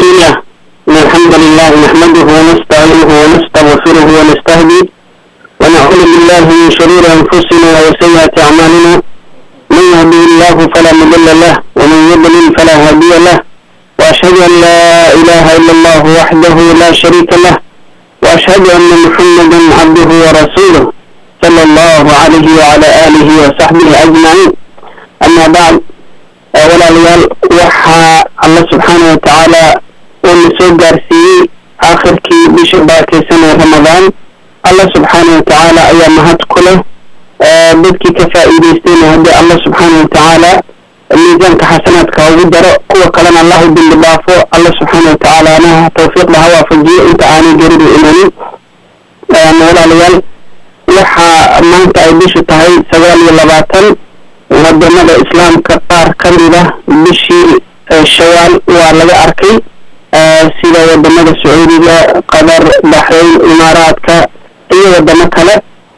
بسم الله إن الحمد لله نحمده ونستعينه ونستغفره ونستهديه ونعوذ بالله من شرور أنفسنا وسيئات أعمالنا من يهده الله فلا مضل له ومن يضلل فلا هادي له وأشهد أن لا إله إلا الله وحده لا شريك له وأشهد أن محمدا عبده ورسوله صلى الله عليه وعلى آله وصحبه أجمعين أما بعد walaalayaal waxaa alla subxaana wa tacaala uu na soo gaarsiiyey aakhirkii bisha barakeysan ee ramadaan alla subxaana wa tacaala ayaa mahad ku leh dadkii ka faa'iideystayna haddii alla subxaana wa tacaala miisaanka xasanaadka ugu daro kuwa kalena allah u dembi dhaafo alla subxaana wa tacaala anaha tawfiiqda ha waafajiyo inta aanay geridu imanin walaalayaal waxaa maanta ay bishu tahay sagaal iyo labaatan wadamada islaamka qaar ka mid ah bishii shawaal waa laga arkay sida wadamada sacuudiga qatar baxrayn imaaraadka iyo wadamo kale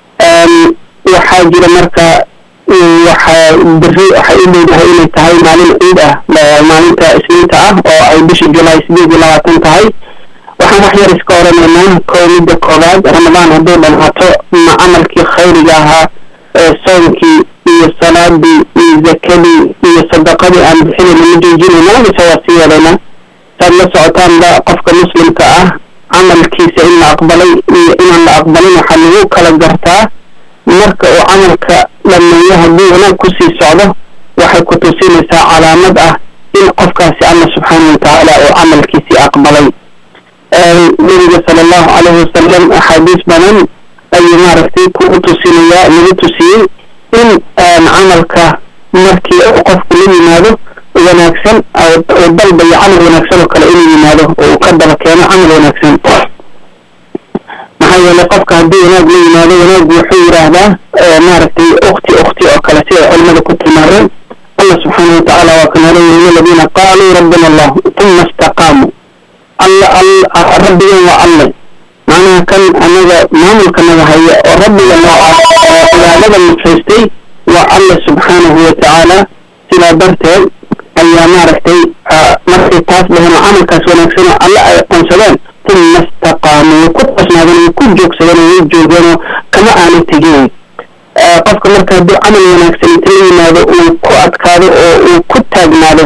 waxaa jira marka waxaa beri waxay u leedahay inay tahay maalin ciid ah maalinta isniinta ah oo ay bisha julaay sideed iyo labaatan tahay waxaan wax yar iska oranaynaa kow midda koobaad ramadaan hadduu dhamaato ma camalkii khayriga ahaa soonkii iyo salaadii iyo zakadii iyo sadaqadii aan bixinayna ma joojinayna mise waa sii wadayna saad la socotaanba qofka muslimka ah camalkiisa in la aqbalay iyo inaan la aqbalin waxaa lagu kala gartaa marka uu camalka dhameeyo haddii wanaag kusii socdo waxay ku tusinaysaa calaamad ah in qofkaasi alla subxaana wa tacaala uu camalkiisii aqbalay nabiga sala allahu calayhi wasalam axaadiis badan ayuu maaragtay kugu tusinayaa lagu tusiyey in camalka markii uu qofku la yimaado wanaagsan uu dalbayo camal wanaagsan oo kale inuu yimaado oo uu ka daba keeno camal wanaagsan maxaa yeelay qofka haddii wanaag la yimaado wanaaggu wuxuu yidhaahdaa maaragtay ukti ukti oo kale si ay culimada ku tilmaameen allah subxaana watacaala waa kan haleeyahay aladiina qaaluu rabbina allah uma istaqaamuu alla rabbigan waa alle macnaha kan anaga maamulka naga haya oo rabbiga noocaas oo cibaadada mufaystay waa alla subxaanahu wa tacaala sidaa darteed ayaa maaragtay markay taas dhaheen oo camalkaas wanaagsan oo alle ay aqoonsadeen uma istaqaamuu way ku toosnaadeen way ku joogsadeen way joogeenoo kama aana tegin qofka marka hadduu camal wanaagsan inta la yimaado uu ku adkaado oo uu ku taagnaado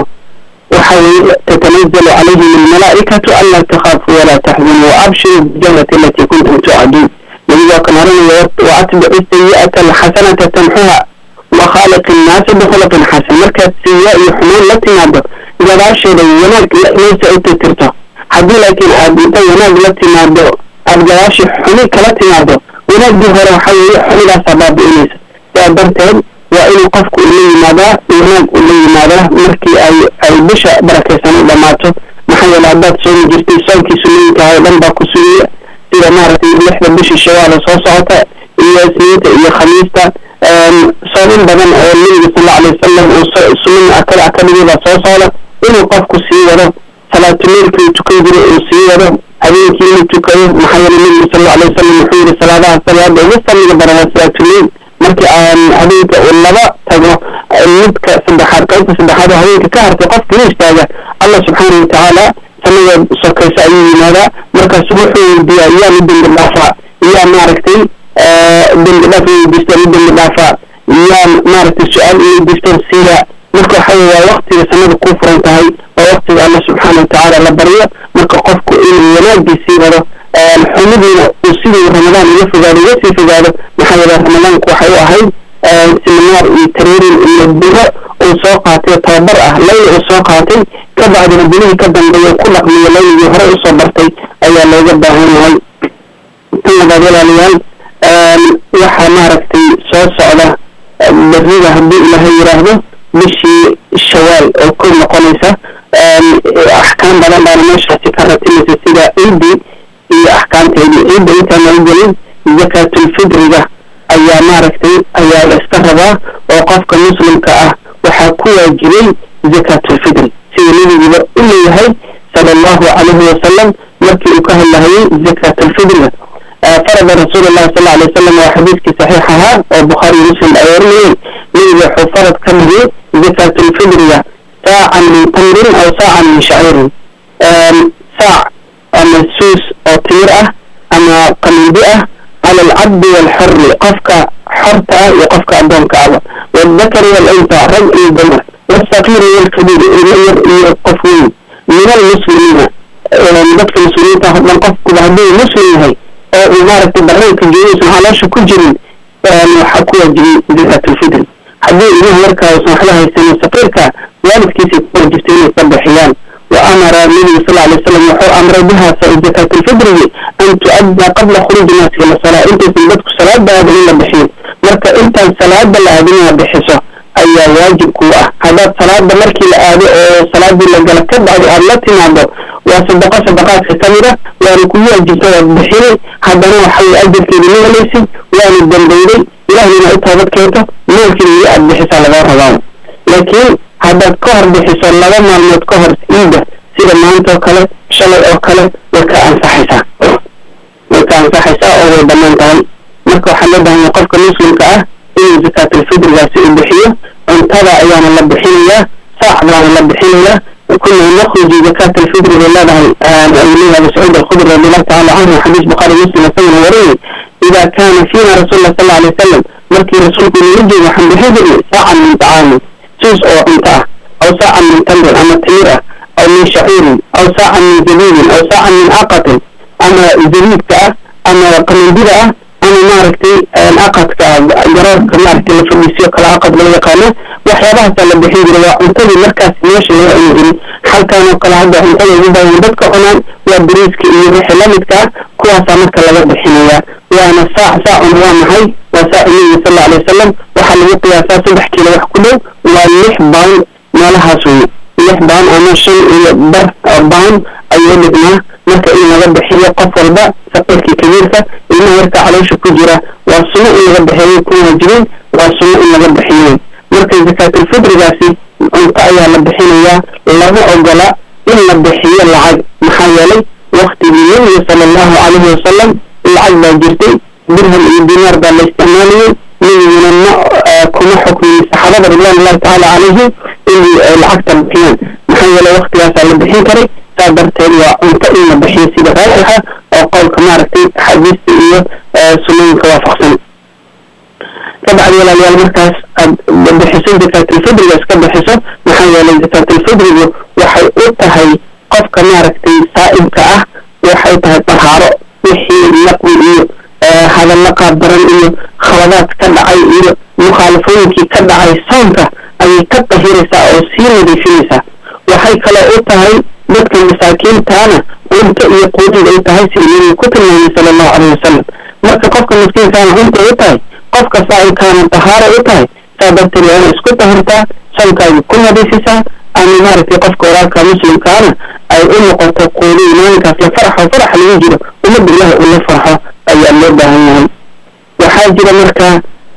وحي تتنزل عليهم الملائكة ألا تخافوا ولا تحزنوا وأبشروا بالجنة التي كنتم توعدون نبي كان وأتبع السيئة الحسنة تمحوها وخالق الناس بخلق حسن مركز سيئة يحمون لا تنادى إذا باشر يناك ليس أنت ترتو حدي لكن أبنت يناك لا تنادى أبجاش حميك لا تنادى وناك بهر حي حمي لا سبب إليس فأبنتين waa inuu qofku ula yimaadaa wanaag ula yimaadaa markii ay ay bisha barakaysan u dhamaato maxaa yeele haddaad soomi jirtay soonkii sunnooyinka oo dhan baa ku sugiya sida maaragtay lixda bishii shawaala soo socota iyo isniinta iyo khamiista soomin badan oo nabiga sal alla alay wasalam uu sunna akada akadhigii baa soo socda inuu qofku sii wado salaatuleylkii uu tukan jiray uu sii wado habeenkii inuu tukado maxaa yeele nabiga sal alla alay wasalam wuxuu yidhi salaadaha salaada ugu fadliga badan waa salaatuleyl markii aan habeenka uu laba tago midka saddexaad qaybta saddexaad oo habeenka ka hartay qofka la istaaga allah subxaana watacaala sanada sokaysa ayuu yimaadaa markaas wuxuu weydiiyaa yaa mi dembi dhaafaa yaa maaragtay dembi dhaaf weydiista mi dembi dhaafaa yaa maaragtay su-aal weydiista siiya marka waxa weye waa waktiga sanada ku furan tahay waa waktiga allah subxaana watacaala la baryo marka qofku inuu wanaagii sii wado xumidiina uu sidii ramadaan uga fogaado uga sii fogaado maxaa yeele ramadaanku waxay u ahayd siminaar iyo tareerin iyo biro uu soo qaatay tababar ah layla uu soo qaatay ka bacdina bilihii ka dambeeya ku dhaqmiyo layligii hore usoo bartay ayaa looga baahan yahay tan labaad walaalayaal waxaa maaragtay soo socda berrida haddii ilaahay yidhaahdo bishii shawaal oo kow noqonaysa axkaam badan baana meeshaasi ka ratimaysa sida ciidii iyo axkaamteedii ciidda intaan laga gelin zakaatulfidriga ayaa maaragtay ayaa la iska rabaa oo qofka muslimka ah waxaa ku waajibay zakaatulfidri sida nebiguba u leeyahay sala allahu calayhi wasalam markii uu ka hadlahayay zakaatulfidriga farada rasuul llahi sal alay wasalam waa xadiiskii saxiix ahaa oo bukhaari iyo muslim ay warinayeen nebiga wuxuu farad ka dhigay zakaatulfidriga saacan min tamrin aw saacan min shaciirin saac ama suus oo timir ah ama qamindi ah cala alcabdi waalxorri qofka xorta ah iyo qofka addoonka aba waaldakari waaluntha rag iyo dumar wasaqiiri waalkabiir ilmo yar iyo qof weyn min almuslimiina dadka muslimiinta o dhan qofkuba hadduu muslim yahay oo uu maaragtay barnaamka joogiisan caloosha ku jirin waxaa ku waajibay zakaatulfitri haddii ilmaha yarkaa usan waxba haysanin saqiirka waalidkiisay ku waajibtay inay ka bixiyaan wa amara nabigu sal alay slam wuxuu amray biha zakaatulfitrigi an tu'adda qabla khuruuji naasi ila salaa intaysan dadku salaada aadin in la bixiyo marka intaan salaada la aadin inaad bixiso ayaa waajib kuu ah haddaad salaada markii la aado oo salaadii la gala ka bacdi aada la timaado waa sadaqo sadaqaadka ka mid a waana kugu waajibta waad bixinay haddana waxaway ajarkeedi ma helaysid waana dambeyday ilaahna u toobad keento maalkiina iyo aad bixisaa laga rabaa laakiin haddaad ka hor bixiso laba maalmood ka hor iida sida maanta oo kale shalay oo kale way ka ansaxaysaa way ka ansaxaysaa oo way bannaan tahay marka waxaa loo bahan yahay qofka muslimka ah inuu zakaatulfitrigaasi uu bixiyo cuntada ayaana la bixinayaa saacdaana la bixinayaa كنا نخرج زكاة الفطر لله أوليها مسعود الخضر رضي الله تعالى عنه حديث بخاري مسلم سنة وريه إذا كان فينا رسول الله صلى الله عليه وسلم مركي رسولك يجي وحمد حجر ساعة من طعام سوس أو أنتعة أو ساعة من تمر أما تميرة أو من شعير أو ساعة من زبيب أو ساعة من عقد أما زبيب أما قمندرة أما ماركتي العقد كجراد ماركتي اللي في المسيو كالعقد لو يقانا waxyaabahaas la bixin jiray waa cuntadii markaas meesha laga cuni jiray halkaan oo kale hadda cuntada ugu badan dadka cunaan waa bariiska iyo wixii la midka ah kuwaasaa marka laga bixinayaa waana saac saacuna waa maxay waa saacu nabiga sal alay wasalam waxaa lagu qiyaasaa saddex kiilo wax ku dhow waa lix baan meelahaas wey lix baan ama shan iyo bar baan ayuu dhignaa marka in laga bixiyo qof walba saqiirkii kabiirka ilmaha yarka caloosha ku jira waa sunno in laga bixiyo ku waajibin waa sunno in laga bixiyo marka zakaatulfitrigaasi cunto ayaa la bixinayaa lama ogola in la bixiyo lacag maxaa yeelay waktigii nabiga sala allahu calayhi wasalam lacag baa jirtay dirham iyo dinaar baa la isticmaalayay nabiguna ma kuma xukmin saxaabada ridwan ullahi tacaala calayhim inay lacagta bixiyaan maxaa yeelay waktigaasaa la bixin karay saa darteed waa cunto in la bixiyo sida raaxixa oo qowlka maaragtay xadiista iyo sunnooyinka waafaqsan kabacdi walaalayaal markaas aad bixiso zakaatulfidriga iska bixiso maxaa yeelay zakaatulfidrigu waxay u tahay qofka maaragtay saa'ibka ah waxay tahay tahaaro wixii laqwi iyo hadalla qaabdaran iyo khaladaad ka dhacay iyo mukhaalafooyinkii ka dhacay soonka ayay ka tahiraysaa oo sii nadiifinaysaa waxay kaloo u tahay dadka masaakiintaana cunto iyo quudid ay tahay sida nabigu ku tilmaamay sala allahu caleyhi wasalam marka qofka miskiinkaana cunta u tahay qofka saa'ibkaana tahaaro u tahay saa darteed waa ina isku tahirtaa soonkaagi ku nadiifisaa ama maaragtay qofka walaalka muslimkaana ay u noqoto quudiy maalinkaas la farxo farax lagu jiro ummadda ilaah uu la farxo ayaa loo baahan yahay waxaa jira marka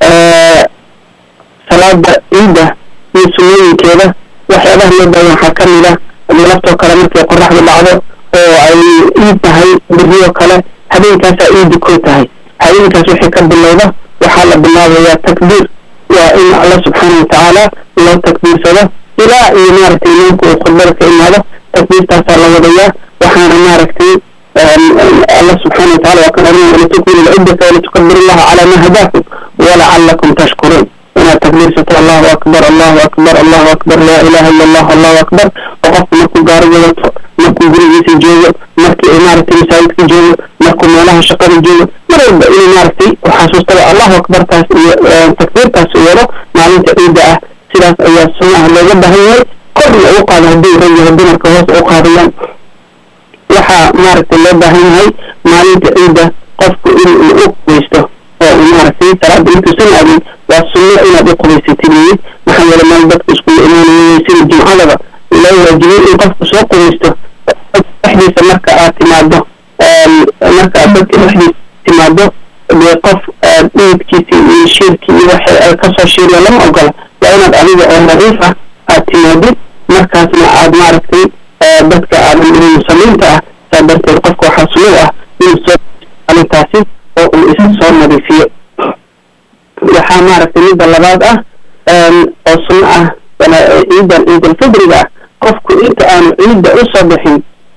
salaada ciidda iyo sunnooyinkeeda waxyaabaha loo baahan waxaa ka mid ah laftoo kale markay qoraxdu dhacdo oo ay iid tahay biriyoo kale habeenkaasaa iidi koo tahay habeenkaas wixii ka bilowda waxaa la bilaabayaa takbiir waa in alla subxaana watacaala loo takbiirsado ilaa iyo maaragtay imaamku uu khudbada ka imaado takbiirtaasaa la wadayaa waxaana maaragtay alla subxaana wataala waa kan oranaya walitukmilu lciddata walitukabiru llaha calaa ma hadaakum walacalakum tashkuruun inaad takbiirsato allahu akbar allahu akbar allahu akbar laa ilaha illa allah allahu akbar oo qofku markuu gaari wadato markuu gurigiisa joogo markii uu maaragtay masaajidka joogo markuu meelaha shaqada joogo mar walba inuu maaragtay u xasuustaba allahu akbartaas iyo takbiirtaas u wado maalinta ciidda ah sidaas ayaa sunnaha looga baahan yahay korna ugu qaado haddii rag yahay dumarka hoos u qaadayaan waxaa maaragtay loo baahan yahay maalinta ciidda qofku in uu u qubaysto oo uu maaragtay salaada intuusan aadin waa sunno inaad u qubaysatid weeye maxaa yeele meel dadku iskugu imaanayay sida jumcadaba loo waajibay in qofku soo qubaysto dhexdiisa marka aad timaado marka aad dadka dhexdiisa timaado dee qof dhididkiisi iyo shiirkii iyo waxay ay kasoo shiiriya lama ogola waa inaad adiga oo nadiif ah aad timaadid markaasna aad maaragtay dadka aadan ihin muslimiinta ah saa darteed qofka waxaa sunno ah inuu soo arintaasi oo uu isa soo nadiifiyo waxaa maaragtay midda labaad ah oo sunno ah ciidan ciidulfidriga ah qofku inta aanu ciidda u soo bixin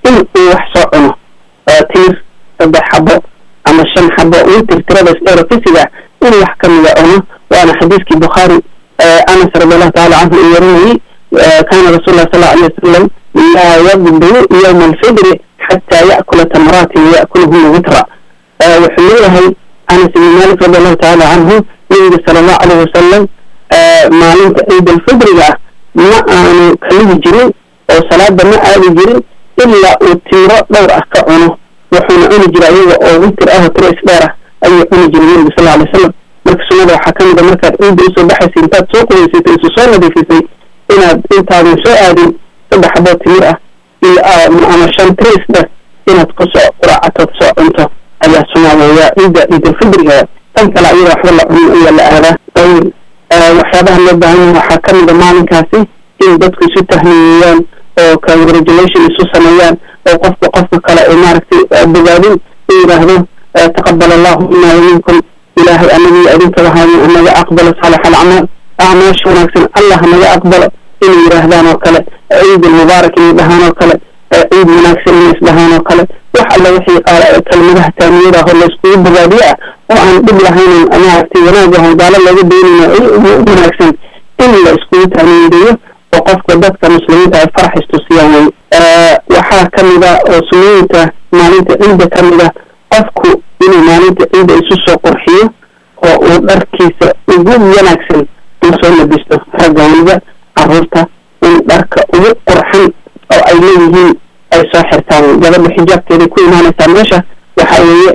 in uu wax soo cuno timir saddex xabo ama shan xabo witir tiradaas dheerofisiga in wax ka mida cuno waana xadiiskii bukhaari anas radiallahu taala canhu uu warinayey kaana rasul lah sal alay wasalam laa yaqdu yowma alfidri xataa ya'kula tamraatin ya'kuluhuna witra wuxuu leeyahay anas ibni malik radiallahu taala canhu nabiga sala allahu alayh wasalam maalinta ciid alfidriga ah ma aanu kaligi jirin oo salaada ma aadi jirin ilaa uu timiro dhowr ah ka cuno wuxuuna cuni jira iyaga oo witir ah oo tiro isdheer ah ayuu cuni jiray nabiga sal alay wasalam marka sunnada waxaa ka mid a markaad ciidda usoo baxaysa intaad soo qudaysatay isu soo nadiifisay inaad intaadan soo aadin saddex xaboo timir ah iyo ama shan tiro isdheer inaad kusoo quraacatood soo cunto ayaa sunnaadeeya ciidda ciidalfidriga tan kale ayada waxba la cunin ayaa la aadaa waxyaabaha loo baahan yahay waxaa ka mid a maalinkaasi in dadku isu tahniyeeyaan oo congratulation isu sameeyaan oo qofka qofka kale ay maaragtay bogaadin u yidhaahdo taqabal allahu mina waminkum ilaahay anagii adinka wahayo naga aqbalo saalax alacmaal acmaasha wanaagsan allah naga aqbalo inay yidhaahdaan oo kale ciid almubaarak inay dhahaan oo kale ciid wanaagsan inay isdhahaan oo kale wax alla wixii kelmadaha taamiyada hor layskugu bogaadiyo ah oo aan dhib lahaynin maaragtay wanaag ahan gaalo looga doonayno u wanaagsan in la iskugu taamiyadeeyo oo qofka dadka muslimiinta ay farax istusiyaan wey waxaa ka mid a oo sunnooyinka maalinta ciidda ka mid a qofku inuu maalinta ciidda isu soo qurxiyo oo uu dharkiisa ugu wanaagsan uu soo labisto ragga weliba caruurta in dharka ugu qurxan oo ay leeyihiin ay soo xirtaan gabadha xijaabkeeday ku imaanaysaa meesha waxa weeye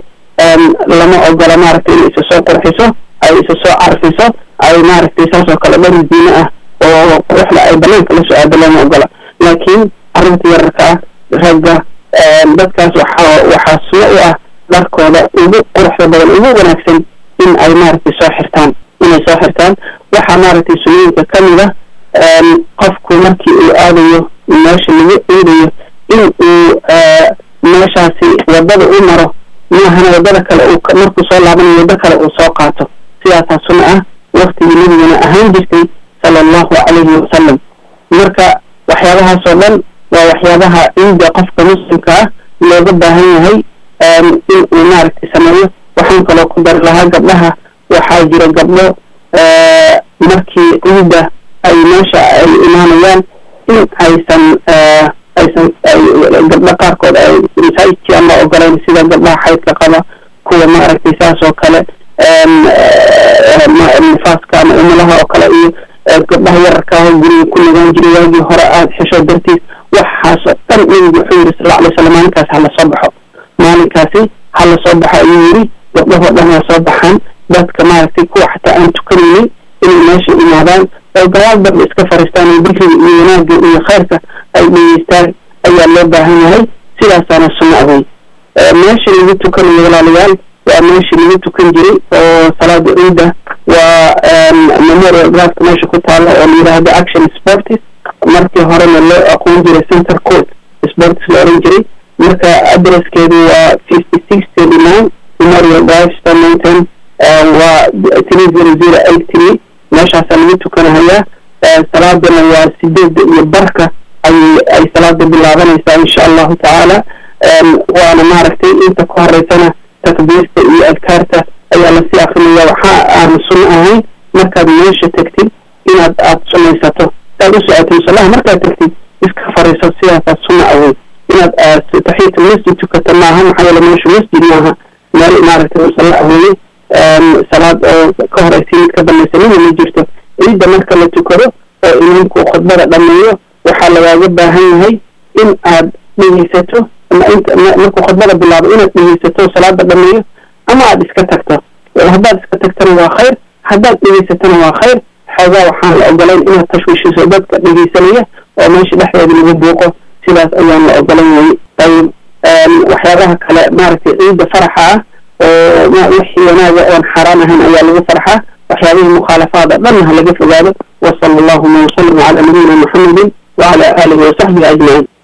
lama ogola maaragtay inay isa soo qurxiso ay isa soo carfiso ay maaragtay saas oo kale dhar diine ah oo quruxda ay banaanka la soo aado lama ogola laakiin carruurta yararka ah ragga dadkaas waxaa waxaa suno u ah dharkooda ugu quruxda badan ugu wanaagsan in ay maaragtay soo xirtaan inay soo xirtaan waxaa maaragtay sunooyinka ka mid a qofku markii uu aadayo meesha lagu ciidayo in uu meeshaasi wadada u maro maahana wadada kale uu markuu soo laabanayo waddo kale uu soo qaato sidaasaa sunno ah waktigii nabigana ahaan jirtay sala allahu calayhi wasalam marka waxyaabahaasoo dhan waa waxyaabaha ciidda qofka muslimka ah looga baahan yahay in uu maaragtay sameeyo waxaan kaloo ku dari lahaa gabdhaha waxaa jira gabdho markii ciidda ay meesha ay imaanayaan in aysan aysan gabdho qaarkood ay masaajidkii aan la ogolayn sida gabdhaha xaydka qaba kuwa maaragtay saas oo kale nifaaska ama umulaha oo kale iyo gabdhaha yararka ah oo guriga ku nagaan jiray waagii hore aada xesho dartiis waxaasoo dhan nabigu wuxuu yidhi sal alay slam maalinkaasi hala soo baxo maalinkaasi hala soo baxo ayuu yidhi gabdhahoo dhan waa soo baxaan dadka maaragtay kuwa xataa aan tukanaynin inay meesha imaadaan oo gadaal dambe iska fariistaan oo dikriga iyo wanaagga iyo khayrka ay dhegeystaan ayaa loo baahan yahay sidaasaana sunno awey meesha lagu tukanayo walaalayaal waa meeshii lagu tukan jiray oo salaada ciidda waa memorial grafka meesha ku taala oo la yidhaahdo action sportis markii horena loo aqoon jiray center court sportis la oran jiray marka adresskeedu waa fifty six thirty nine memorial drive stonington waa three zero zero eight three meeshaasaa lagu tukanahayaa salaadana waa sideedda iyo barka ay ay salaada bilaabanaysaa insha allahu tacaala waana maaragtay inta ku horeysana takbiirta iyo adkaarta ayaa lasii akrinaya waxa aan sunno ahayn markaad meesha tegtid inaad aad sunnaysato saad u socotay musallaha markaad tegtid iska fariiso sidaasaa sunno awey inaad taxiyatul masjid tukato maaha maxaa yeele meeshu masjid maaha meel maaragtay musalla aweye salaad oo ka horeysa mid ka dambaysa mina ma jirto ciidda marka la tukado oo imaamku khudbada dhameeyo waxaa lagaaga baahan yahay in aad dhegeysato markuu khudbada bilaabo inaad dhegeysato salaada dhameeyo ama aad iska tagto haddaad iska tagtana waa khayr haddaad dhegeysatona waa khayr xoogaa waxaan la ogolayn inaad tashwiishiso dadka dhegeysanaya oo meesha dhexdeeda lagu buuqo sidaas ayaan la ogolan wayey ayib waxyaabaha kale maaragtay ciidda faraxa ah oo wixii wanaaga oon xaaraan ahayn ayaa lagu farxaa waxyaabihii mukhaalafaada dhanna ha laga fogaado wasala allahuma wasalam cala nabiyina muxamedin wacala aalihi wasaxbihi ajmaciin